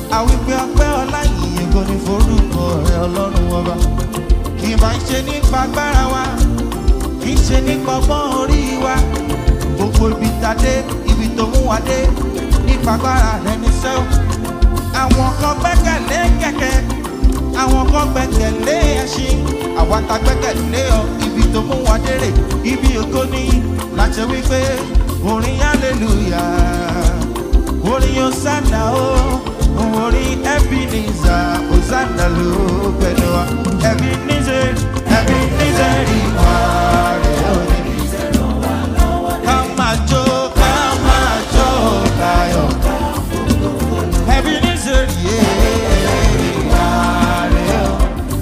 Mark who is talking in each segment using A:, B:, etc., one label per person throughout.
A: àwípé ọpẹ́ ọlá yìnyín kò ní forúkọ rẹ ọlọ́run ọba kì í máa ń ṣe nípa agbára wa kì í ṣe nípa ọgbọ́n orí wa gbogbo ibi tá a dé ibi tó mú wa dé nípa agbára rẹ ní sẹ́wọ̀n àwọn kan gbẹ́kẹ̀lé kẹ̀kẹ́ àwọn kan gbẹ́kẹ̀lé ẹṣin àwa ta gbẹ́kẹ̀lé ọ ibi tó mú wa dérè ibi ògo ní láti wípé orin hallelujah orin hosanna o orin ebenezer hosanna ló pẹ̀lú wa ebenezer ebenezer ìwà rẹ̀ ò ní. ká máa jó ká máa jó káyọ̀ ebenezer yé ìwà rẹ̀ ò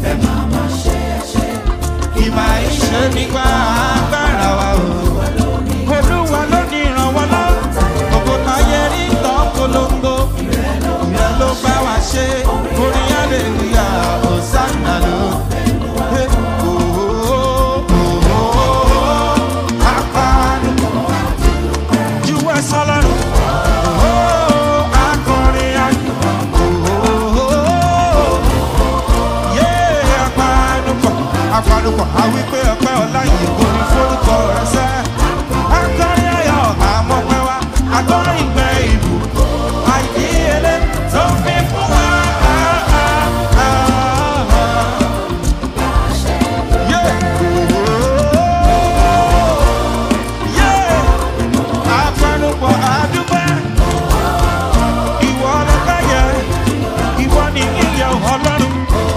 A: ìmọ̀ ìṣe nípa agbára wa o. olúwa ló ní ìrànwọ́ lọ gbogbo táyé rí tán polongo ìrẹ́ ló bá wa ṣe orin aleluya hosanna ló. Eh, oh, oh, oh, oh, apanu. Juwe sọlọ́run. Oh, akọrin ayọ̀. Oh, oh, oh yé apanupọ̀ apanupọ̀ àwípé ọpẹ́ ọlá yìí kò ní forúkọ rẹ sẹ́. akọrin ayọ̀ àmọ́pẹ́ wa akọrin ìgbẹ́ ìbò àìdíyelé tó fi fún wa. Yé. Yé. Apanupọ̀ àdúgbò ìwọ ọlọ́pẹ́ yẹ ìwọ ni ìyẹ̀ ọlọ́run.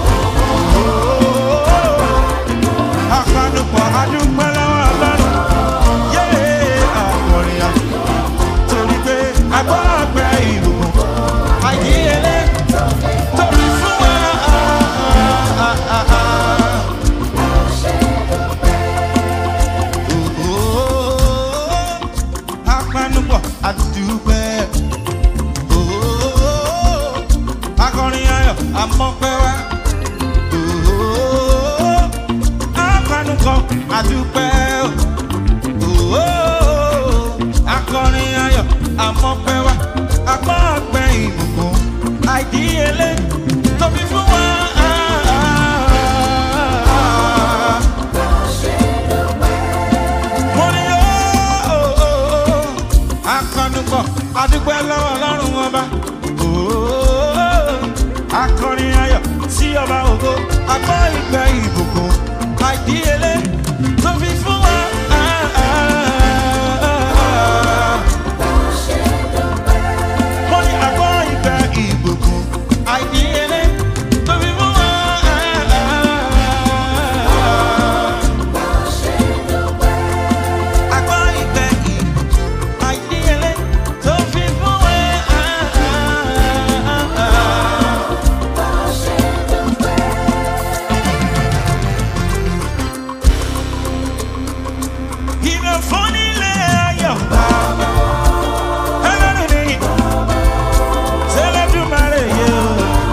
A: Àpanupọ̀ adúpẹ́ lọ́wọ́ Ọlọ́run. Yéé àkọrin à. Torí pé agbọ́gbẹ́ ìbùkún. Àìdíyelé tóbi fún wa. Àpanupọ̀ adúpẹ́. Akọrin ayọ̀ àmọ́pẹ́ wá apanukọ adúpẹ́ o akọrin ayọ̀ àmọ́pẹ́ wa agbọ́gbẹ́ ìbùkún àìdíyelé tóbi fún wa. Mo ní ó akọnukọ adúpẹ́ lọ́wọ́ ọlọ́run ọba akọrin ayọ̀ sí ọba ògo agbọ́ ìgbẹ́ ìbùkún àìdíyelé tó fi fún wa. Mo ní agbọ́ ìgbẹ́ ìbùkún àìdíyelé tó fi fún wa. Agbọ́ ìgbẹ́ ìbùkún àìdíyelé tó fi fún wa. Ìbẹ̀ fún nílé ayọ̀. Ẹlẹ́rìí ni Sẹ́lẹ̀dùmarè yé o.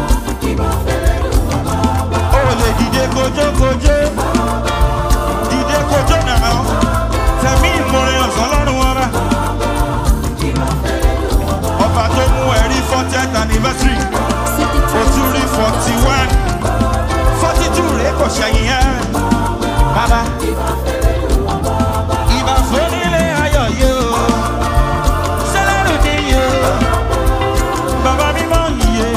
A: O lè dìde kojókojó. Dìde kojó nàá. Tẹ̀mí ìmoore ọ̀sán lọ́rùn ọba. Ọba tó mú ẹ̀rí fortieth anniversary. O tún rí forty one. Forty two rèé kò ṣẹ̀yìn ẹ̀. Bàbá ìbà fúnilé ayọ̀ yóò sẹ́lẹ̀rù ní yóò bàbá mímọ́ yìí.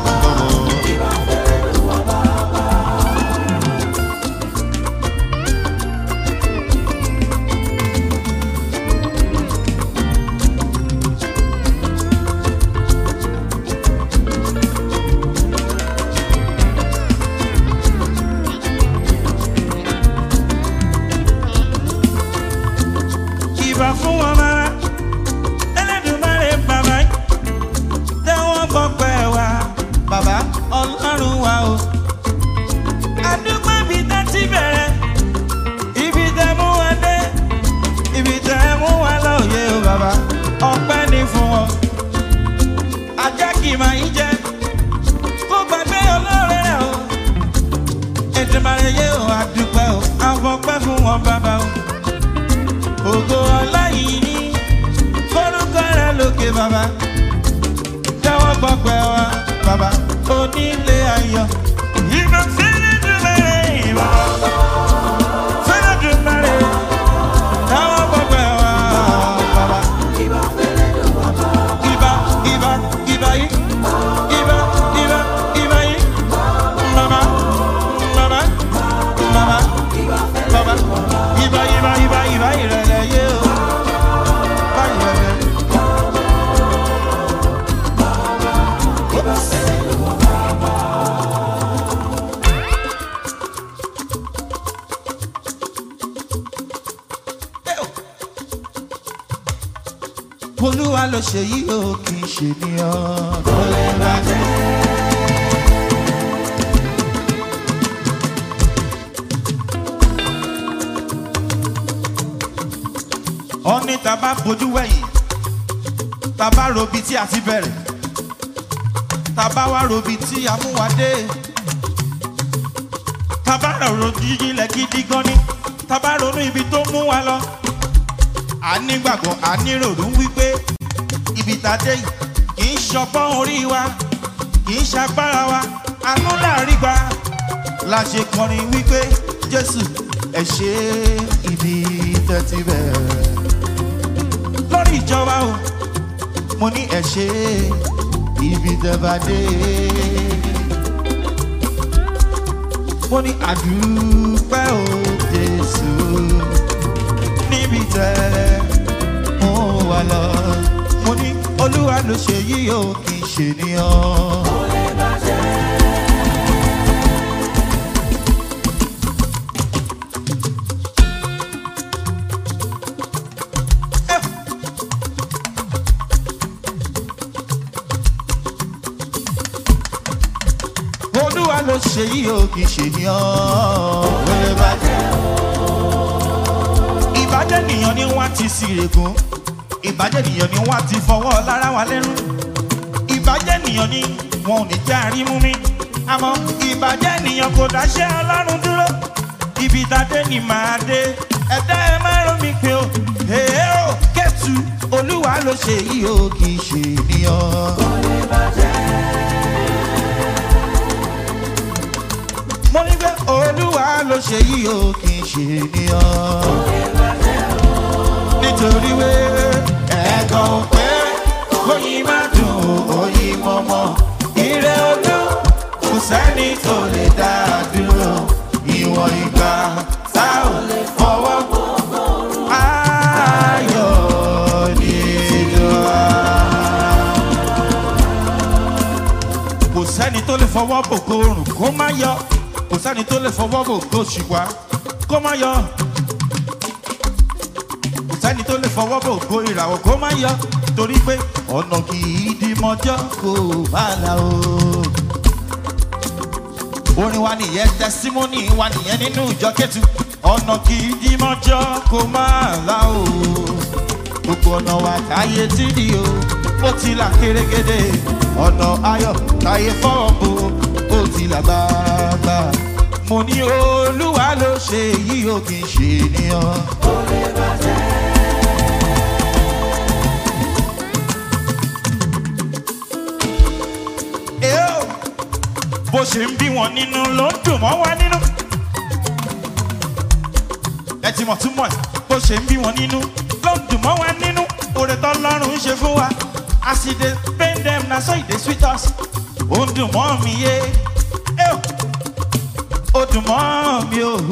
A: ìbà fún wọn máa ẹlẹ́dùnmáre bàbá tẹ́wọ́n gbọ́pẹ́ wa bàbá ọlọ́run wa o. àdúgbò ibi tẹ́ ti bẹ̀rẹ̀ ibi tẹ́ mú wa dé ibi tẹ́ mú wa lóye o bàbá ọpẹ́ ní fún wọn. ajá kì í máa ń jẹ kó gbàgbé olóore rẹ o. ètùmàrè yé o àdúpẹ́ o àfọpẹ́ fún wọn bàbá o ògo ọláyìí ní forúkọ rẹ lókè bàbá jẹ́wọ́ gbọ́pẹ́ wa bàbá onílé ayọ̀. ìbá fẹ́rẹ̀ dùnmẹ́rẹ̀ ìbá fẹ́rẹ̀ dùnmẹ́rẹ̀ táwọn gbogbo ẹ̀ wá bàbá. Iba, Iba, Iba yi. Iba, Iba, Iba yi. Mama, mama, mama, mama. Iba, Iba, Iba, Iba ìrẹ̀lẹ̀ yé o. Bá ìrẹ̀lẹ̀. olúwa ló ṣe yí o kì í ṣe ní ọ. kò lè bàjẹ́. ọ̀ní tá a bá fojú wẹ̀yìn tá a bá robi tí a ti bẹ̀rẹ̀ tá a bá wá robi tí a mú wa dé tá a bá rọ̀rọ̀ jíjílẹ̀ gidi gan ni tá a bá ronú ibi tó mú wa lọ a nígbàgbọ́ a níròrò wípé ibi tá a dé yìí kì í ṣọgbọ́n orí wa kì í ṣagbára wa àánú láàrí gba la ṣe kọrin wípé jésù ẹ ṣe ibi tẹ́tí bẹ̀rẹ̀ lórí ìjọba o mo ní ẹ ṣe ibi tẹ́ bá dé mo ní àdúpẹ́ o jésù níbi tẹ́ mo wà lọ. mo ní olúwa ló ṣe yí o kì í ṣe níyàn. olúwa ló ṣe yí o kì í ṣe níyàn. wẹ́rẹ́ bá jẹ́ ìbàjẹ́ nìyàn ni wọ́n ti sírègùn ìbàjẹ́ nìyàn ni wọ́n ti fọwọ́ lára wa lẹ́rú ìbàjẹ́ nìyàn ni wọn ò ní já rí mú mi àmọ́ ìbàjẹ́ nìyàn kò dáṣẹ́ ọlọ́run dúró ibi tàdé ni màá dé ẹ̀dá ẹ má rán mi pé o èé o kẹ́tù olúwa ló ṣe yìí o kì í ṣe ènìyàn. mo ní pé olúwa ló ṣe yìí o kì í ṣe ènìyàn nítorí wé ẹ̀gàn pé oyin má dùn oyin mọ́mọ́ ire olú kò sẹ́ni tó lè dá a dúró ìwọ̀n ìgbà tá ò lè fọwọ́ ayọ̀ nínú wa. kò sẹ́ni tó lè fọwọ́ bògo oòrùn kó má yọ kò sẹ́ni tó lè fọwọ́ bògo ṣùgbọ́n kó má yọ kò sẹ́ni tó lè fọwọ́ bò kó ìràwọ̀ kó má yọ torí pé ọ̀nà kì í di mọ́jọ́ kó bá la o. orin wa nìyẹn tẹsímọ́nì wa nìyẹn nínú ìjọ kẹ́tù ọ̀nà kì í di mọ́jọ́ kó má la o. gbogbo ọ̀nà wa táyé tí di o ó ti là kérégédé ọ̀nà ayọ̀ táyé fọ́ọ̀ bò ó ti là gbàgbà. mo ní olúwa ló ṣe èyí ò kì í ṣe ènìyàn. Eo, bó ṣe ń bí wọn nínú ló ń dùn mọ́ wa nínú. ẹ ti mọ̀ túmọ̀ ẹ̀ bó ṣe ń bí wọn nínú ló ń dùn mọ́ wa nínú. oore tọ́lọ́run ń ṣe fún wa as e dey pain dem na so e dey sweet us. ó ń dùn mọ́ mi yé Eo, ó dùn mọ́ mi o.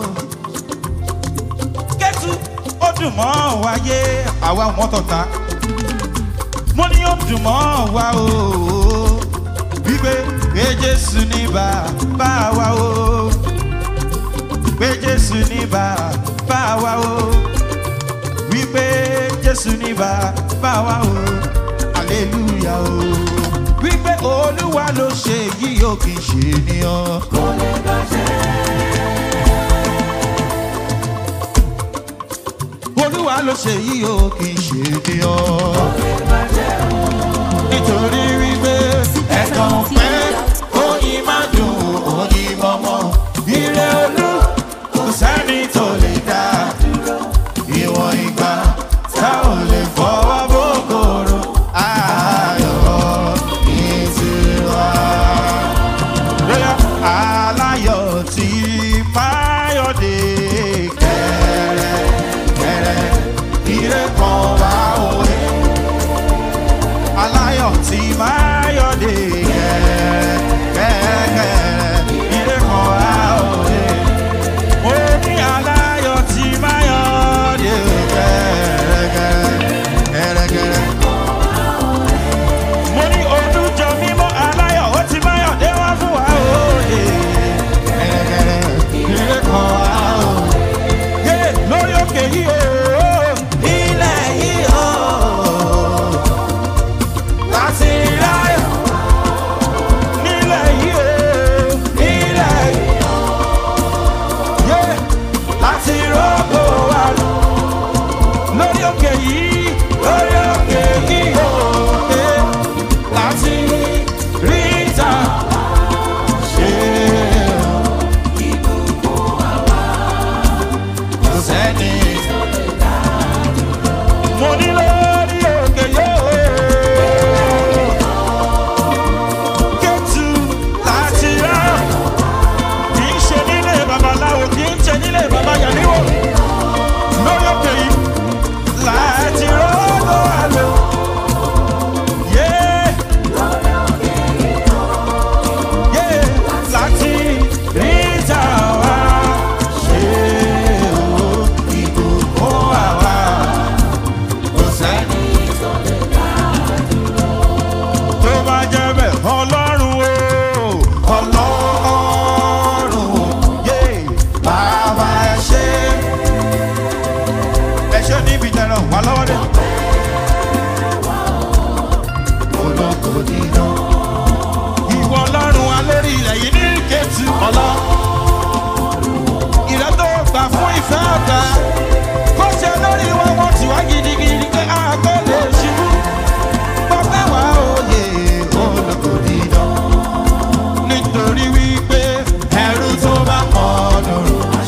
A: kẹ́tù ó dùn mọ́ wa yé àwa ò mọ́tò ta mo ní ó dùn mọ́ wa o wípé pé jésù ní bàbá wa o pé jésù ní bàbá wa o wípé jésù ní bàbá wa o aleluya o wípé olúwa ló ṣe yìí ó kì í ṣe ènìyàn. olúwa ló ṣe yìí ó kì í ṣe ènìyàn nítorí wípé ẹ̀kan pẹ́ oyin má dùn oyin mọ́mọ́ ire olú kò sẹ́ni tó lè dá ìwọ̀n ìgbà tá ò lè fọwọ́ bókòrò ayọ̀ ìtura. máyọ̀dé kẹrẹ kẹrẹ ire kan wá òye aláyọ̀ tí máyọ̀dé kẹrẹ kẹrẹ ire kan wá òye mo ní aláyọ̀ tí máyọ̀dé kẹrẹ kẹrẹ kẹrẹ mo ní olùjọ mímọ́ aláyọ̀ ó ti máyọ̀dé wá fún wa òye kẹrẹ ire kan wá òye yé lórí òkè yìí o ilẹ̀ yìí o láti ráyọ̀ nílẹ̀ yìí o nílẹ̀ yìí yé láti rọ́gbò wa lórí òkè yìí lórí òkè yìí o yé láti rí ìta ṣe kò sẹ́ni mo ní lórí òkè yóò kẹ́tù láti rá kì í ṣe nílé babaláwo kì í ṣe nílé baba yàníwò lórí òkè yìí láti rọ́gbọ́ àlọ́ yé yé láti rí ìta wá ṣe o ìbùkún àwa kò sẹ́ni tó bá jẹ́ bẹ́ẹ̀ ọlọ́run o ọlọ́run o yé bàbá ẹ ṣe ẹ ṣe níbi tẹ̀rọ wà lọ́wọ́ dé. olóko dídán. ìwọ ọlọ́run alórí ilẹ̀ yìí ní kẹ́tù ọlọ́. ìrẹ́ tó gbà fún ìfẹ́ ọ̀gá kó ṣe lórí wọn wọ́n ti wá gidigidi pé a kò lè ṣubú pọ́pẹ́ wá òye olóko dídán. nítorí wípé ẹrú tó bá mọ̀ ọ́dún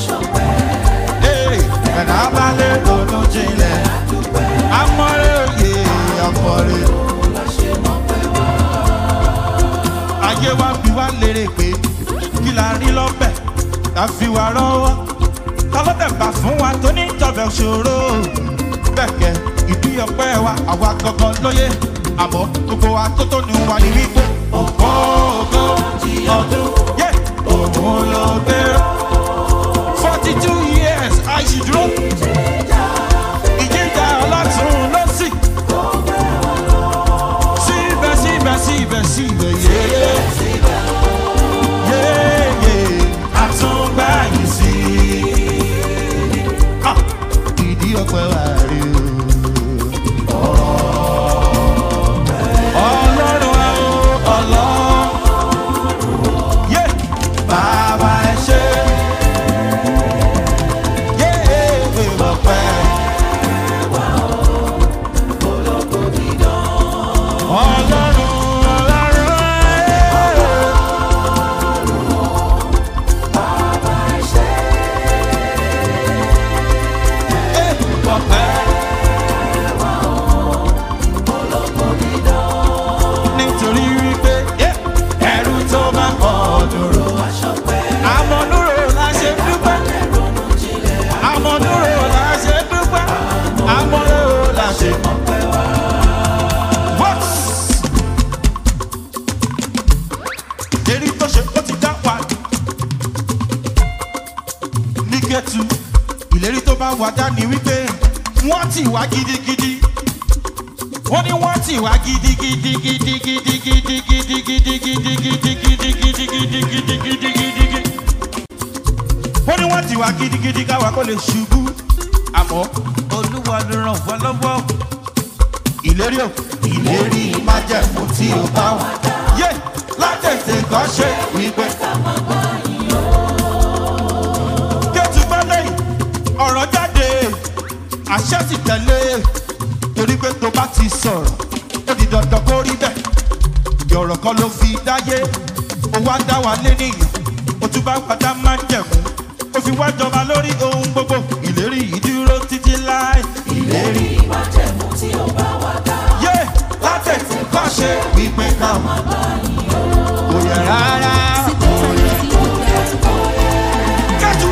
A: ẹ̀dá bá lè ronú jinlẹ̀ amọ̀rẹ́ òye amọ̀rẹ́. ayé wa fi wá lérè pé kí la rí lọ́bẹ̀ ká fi wá rọ́wọ́ tọ́lọ́bẹ̀ bá fún wa tó ní tọ́bẹ̀ ṣòro bẹ́ẹ̀kẹ́ ìdí ọpẹ́ wa àwa gangan lóye àmọ́ gbogbo wa tó tó ní wa ní wípé ògbó ògbó ọdún yé òun ló gbé forty two years àìsídúró ìjíjà ọlọ́tún lọ́sì síbẹ̀ síbẹ̀ síbẹ̀ síbẹ̀ yéyé yéyé àtúngbà yìí sí Ah, ìdí ọpẹ wà rí o. ọlọ́run ẹ o ọlọ́run yé bàbá ẹ ṣe yé ọpẹ. ọlọ́run ọlọ́run ẹ. nítorí wípé ẹrú tó bá kọ́ dúró. àmọ̀núrò la ṣe dúpẹ́. àmọ̀núrò la ṣe dúpẹ́. àmọ̀núrò la ṣe What? èrí tó ṣe ó ti dá wa ní gẹ́tù ìlérí tó bá wà dá ní wípé wọ́n ti wá gidigidi wọ́n ní wọ́n ti wá gidigidi gidigidi gidigidi gidigidi gidigidi gidigidi gidigidi gidigidi wọ́n ní wọ́n ti wá gidigidi káwa kó lè ṣubú àmọ́ olúwa ló ràn wá lọ́wọ́ ìlérí o ìlérí májẹ̀mú tí o bá wà yé látẹ̀tẹ̀ kan ṣe wípé. kẹ́tù bá lẹ́yìn ọ̀rọ̀ jáde àṣẹ sì tẹ̀lé torí pé tó bá ti sọ̀rọ̀ ó di dandan kó rí bẹ́ẹ̀ yọ̀rọ̀ kan ló fi dáyé ó wá dá wa lé nìyẹn ó tún bá padà máa ń jẹ̀mú ó fi wá jọba lórí ohun gbogbo ìlérí yìí dúró títí láì ìlérí
B: májẹ̀mú tí ó bá wà dá.
A: yé látẹ̀tẹ̀ kọ́ ṣe wípé ká mọ̀ kò yẹ rárá. kẹ́tù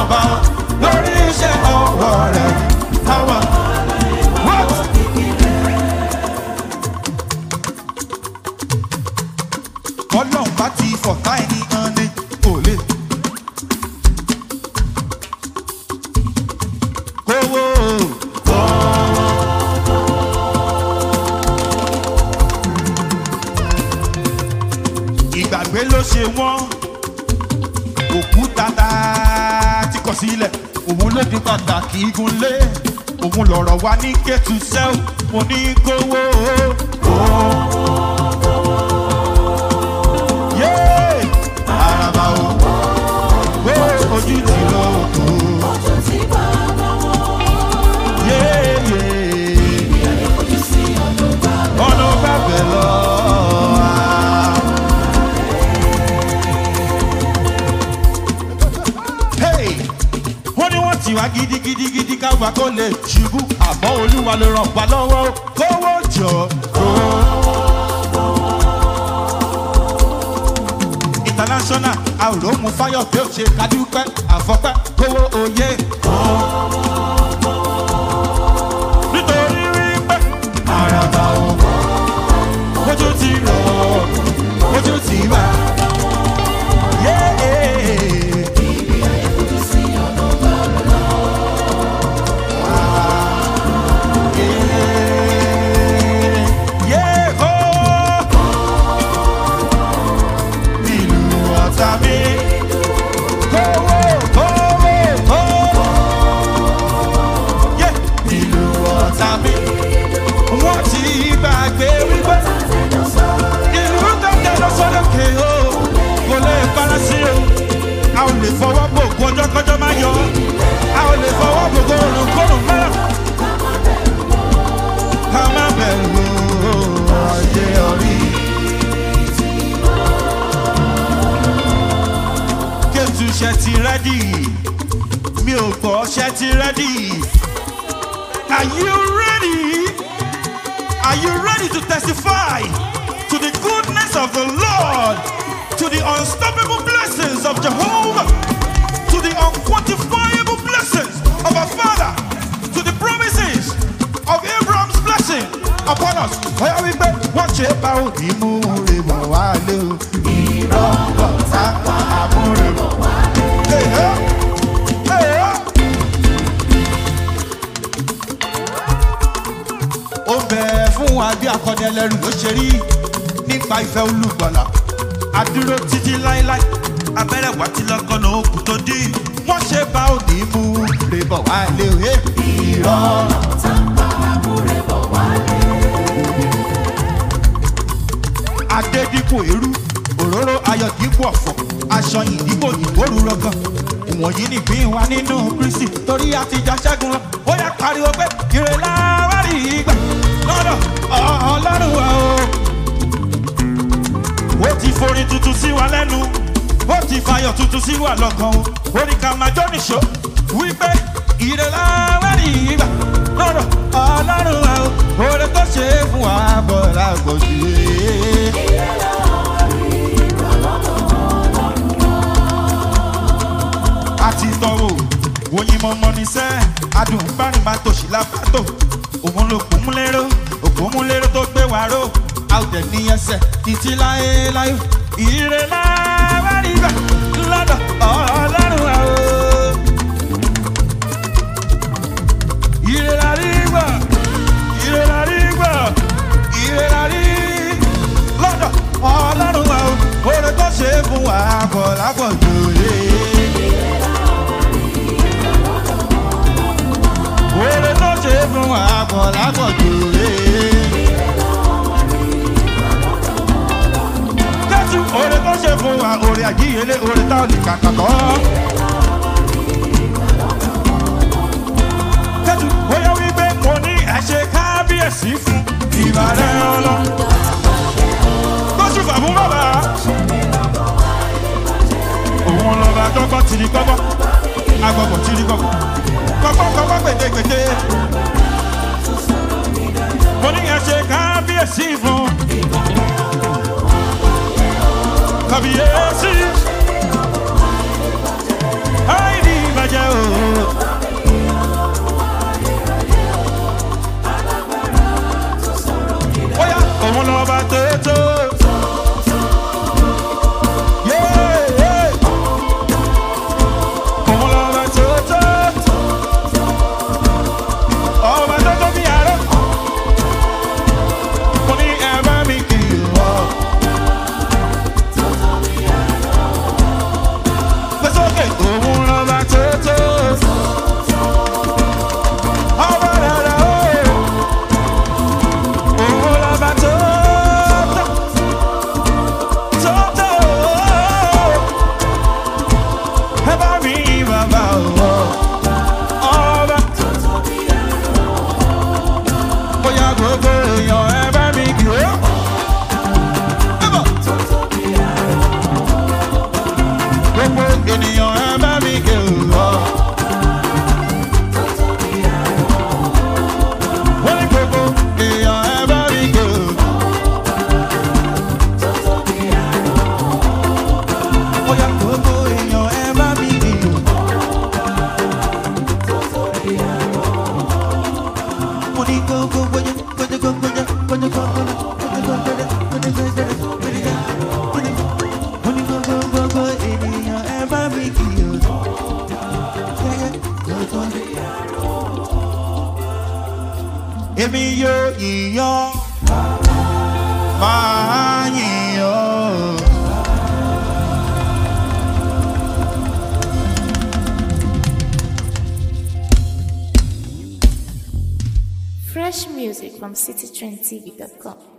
A: bàbá lórí iṣẹ́ ọwọ́ rẹ̀ àwọn. What? ọlọ́run bá ti fọ̀tá ẹni hàn ní kò lè. kówó ìgbàgbé ló ṣe wọ́n òkúta tá a ti kọ̀ sílẹ̀ òun ló di pàtàkì igunlé òun lọ̀rọ̀ wa ní kẹ́tù sẹ́wọ̀n mo ní kówó. Yéé! Àràbà o, ó ojú ti lọ òkú.
B: Ojú ti bàbá wọn.
A: Yéé!
B: Ojú sí ọdún bàbá.
A: Ọ̀nà bàbẹ̀ lọ. Hey! Wọ́n ní wọ́n ti wá gidigidigidi káwa kó lè ṣubú. Àmọ́ olúwa ló ràn wá lọ́wọ́. Kówó jọ. International àròmù fáyọ̀ pé ó ṣe kádúpẹ́ àfọ́pẹ́ kówó oyè. Nítorí wípé àràbà ò ojú ti rọ̀ ojú ti bá. Yéé.
B: Ojú sí ọdún bàbá.
A: Yéhó! Ìlú ọ̀tá mi. Kówó, kówó, kówó. Yé! Ìlú ọ̀tá mi. Wọ́n ti gbàgbé wípé ìlú tó tẹ̀lé sọ́dọ̀kè o. Kò lè fara sí o. A ò lè fọwọ́ bò kó ọjọ́ kọjọ́ máa yọ. A ò lè fọwọ́ bò kó òrùn kórùn mẹ́rẹ̀. Ká má bẹ̀rù ọjẹ́ orí. Kétu ṣe ti rẹ́dì, mi ò gbọ́ ṣe ti rẹ́dì. Are you ready? Are you ready to testify to the goodness of the Lord, to the unstoppable blessings of Jehovah, to the unquantifiable blessings of our Father, to the promises of Abraham's blessing upon us? Ọ̀yá wípé wọ́n ṣe bá òní mú rè bọ̀ wá lé o. Ìrọ̀lọ́ sápá àmúrè bọ̀ wá lé o. Ó bẹ̀ fún wa bí akọni ẹlẹ́rù ló ṣe rí nípa ìfẹ́ olùgbọ̀là. Adúró títí láéláé, abẹ́rẹ́ wá ti lọ́kànnà òkú tó dí. Wọ́n ṣe bá òní mú rè bọ̀ wá lé o. Ìrọ̀lọ́.
B: Tápá àbúrẹ́ bọ̀ wálé.
A: adé dípò eérú òróró ayọ̀ dípò ọ̀fọ̀ aṣọ yìí dípò ìgbóru rọgàn ìwọ̀nyí nìpín wa nínú kristi torí àtijọ́ ṣẹ́gun lọ ó yà pariwo pé ìrẹ̀lá wà rí ìgbà lọ́dọ̀ ọlọ́run wa o. ó ti forin tuntun sí wa lẹ́nu ó ti fayọ̀ tuntun sí wa lọ́kàn o orí ká máa jó nìṣó wípé ìrẹ̀lá wà rí ìgbà lọ́dọ̀ ọlọ́run wa o. oore tó ṣe é fún wa bọ̀ lágbòjú àti tọrọ oyin mọmọ níṣẹ́ adùn bárin máa tòṣì lápátó òun ló kún múlẹ́rọ òkú múlẹ́rọ tó gbé wa ró a ò dẹ̀ ní ẹsẹ̀ títí láé láyò ìrè láwárí gbà lọ́dọ̀ ọlọ́run wa o. ìrè lárí gbà ìrè lárí gbà ìrè lárí lọ́dọ̀ ọlọ́run wa o. oore tó ṣe é fún wa kọ̀ lápọ̀jù yé. Oore tó ṣe é fún wa pọ̀ lápọ̀jù rèé. Jésù oore tó ṣe fún wa oore àjíyelé oore tá ò lè kàkà kọ́. Jésù bóyá wípé mo ní ẹ̀ṣẹ̀ kábíyèsí fún ìbàdàn ọlọ́. Kóṣù fàbú bàbá. Òun lọ́ba tọ́gbọ́ tìrí gbọ́gbọ́. Agbọ̀gbọ̀ tìrí gbọ́gbọ́. Gbọ́gbọ́ gbọ́gbọ́ gbèdégbèdé. Mo ní ẹ̀ṣẹ̀ kábíyèsí fún. Kábíyèsí. Àìní ìbàjẹ́. òun lọ́ba tó tó. ọba rárá o òun lọ́ba tó tó. tó tó. ẹ bá mi yìn bàbá o. ọba. bóyá gbogbo èèyàn ẹ bá mi kì ó. ẹ bọ̀. gbogbo ènìyàn ẹ bá mi kì ó. wọ́n ní gbogbo èèyàn ẹ bá mi kì ó. bóyá gbogbo èèyàn ẹ bá mi kì ó. mo ní gbogbo gbogbo gbogbo gbogbo gbogbo gbogbo mo ní gbogbo gbogbo ènìyàn ẹ bá mi kì í o. èmi yóò yíyan máa yíyan.
C: Fresh music from citytrendtv.com.